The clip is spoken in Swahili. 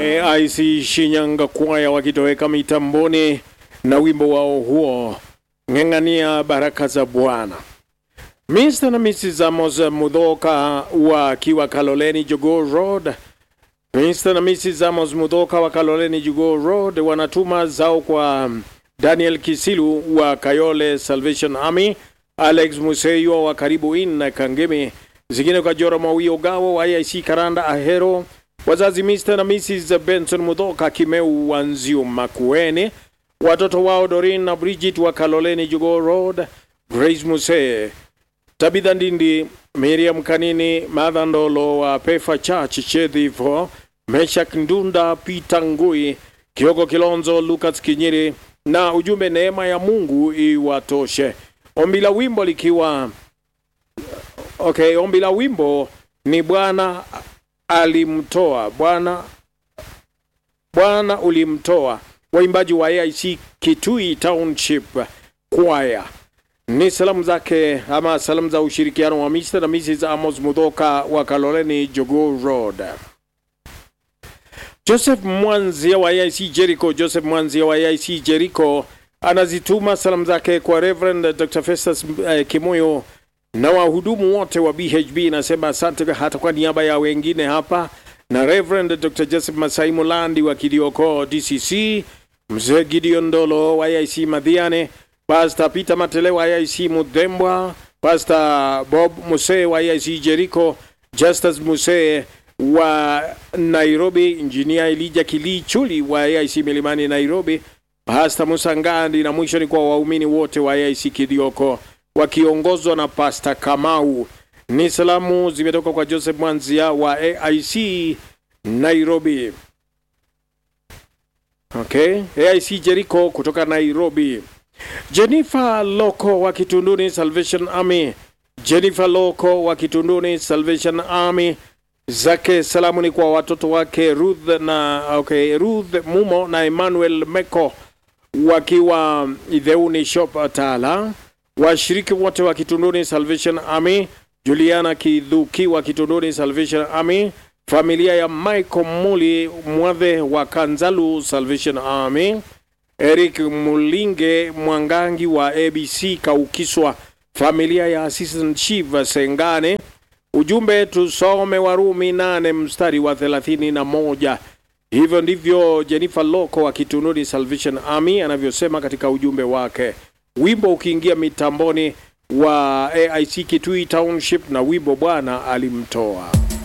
AIC Shinyanga kwaya wakitoweka mitamboni na wimbo wao huo ng'ang'ania baraka za Bwana. Mr. na Mrs. Amos Mudhoka wakiwa Kaloleni Jogoo Road. Mr. na Mrs. Amos Mudhoka wa Kaloleni Jogoo Road wanatuma zao kwa Daniel Kisilu wa Kayole Salvation Army, Alex Museyo wa Karibu Inn na Kangemi, zingine kwa Jora Mawio Gawo wa IC Karanda Ahero, wazazi Mr. na Mrs. Benson Mudhoka Kimeu Wanzio Makueni, watoto wao Dorin na Bridget wa Kaloleni Jogoo Road, Grace Muse, Tabitha Ndindi, Miriam Kanini, Martha Ndolo wa Pefa Church Chedhivo, Meshak Ndunda, Peter Ngui, Kioko Kilonzo, Lucas Kinyiri na ujumbe neema ya Mungu iwatoshe. Ombi la wimbo likiwa okay, ombi la wimbo ni Bwana alimtoa, Bwana Bwana ulimtoa. Waimbaji wa AIC Kitui Township Choir ni salamu zake ama salamu za ushirikiano wa Mr. na Mrs. Amos Mudhoka wa Kaloleni Jogoo Road. Joseph Mwanzia wa AIC Jericho, Joseph Mwanzia wa AIC Jericho anazituma salamu zake kwa Reverend Dr. Festus eh, Kimoyo na wahudumu wote wa BHB. Nasema asante hata kwa niaba ya wengine hapa, na Reverend Dr. Joseph Masai Mulandi wa Kidioko DCC, Mzee Gideon Ndolo wa AIC Madhiane, Pastor Peter Matele wa AIC Mudembwa, Pastor Bob Muse wa AIC Jericho, Justus Muse wa Nairobi, Engineer Elijah Kilichuli wa AIC Milimani Nairobi, Pastor Musa Ngandi, na mwisho ni kwa waumini wote wa AIC Kidioko wakiongozwa na Pastor Kamau. Ni salamu zimetoka kwa Joseph Mwanzia wa AIC Nairobi. Okay, AIC Jericho kutoka Nairobi. Jennifer Loko wa Kitunduni Salvation Army. Jennifer Loko wa Kitunduni Salvation Army zake salamu ni kwa watoto wake Ruth na okay, Ruth Mumo na Emmanuel Meko wakiwa Idheuni Shop Tala, washiriki wote wa Kitunduni Salvation Army, Juliana Kidhuki wa Kitunduni Salvation Army, familia ya Michael Muli Mwadhe wa Kanzalu Salvation Army, Eric Mulinge Mwangangi wa ABC Kaukiswa, familia ya Assistant Chief Sengane. Ujumbe tusome Warumi nane mstari wa thelathini na moja. Hivyo ndivyo Jennifer Loko wa Kitununi Salvation Army anavyosema katika ujumbe wake. Wimbo ukiingia mitamboni wa AIC Kitui Township na wimbo Bwana alimtoa.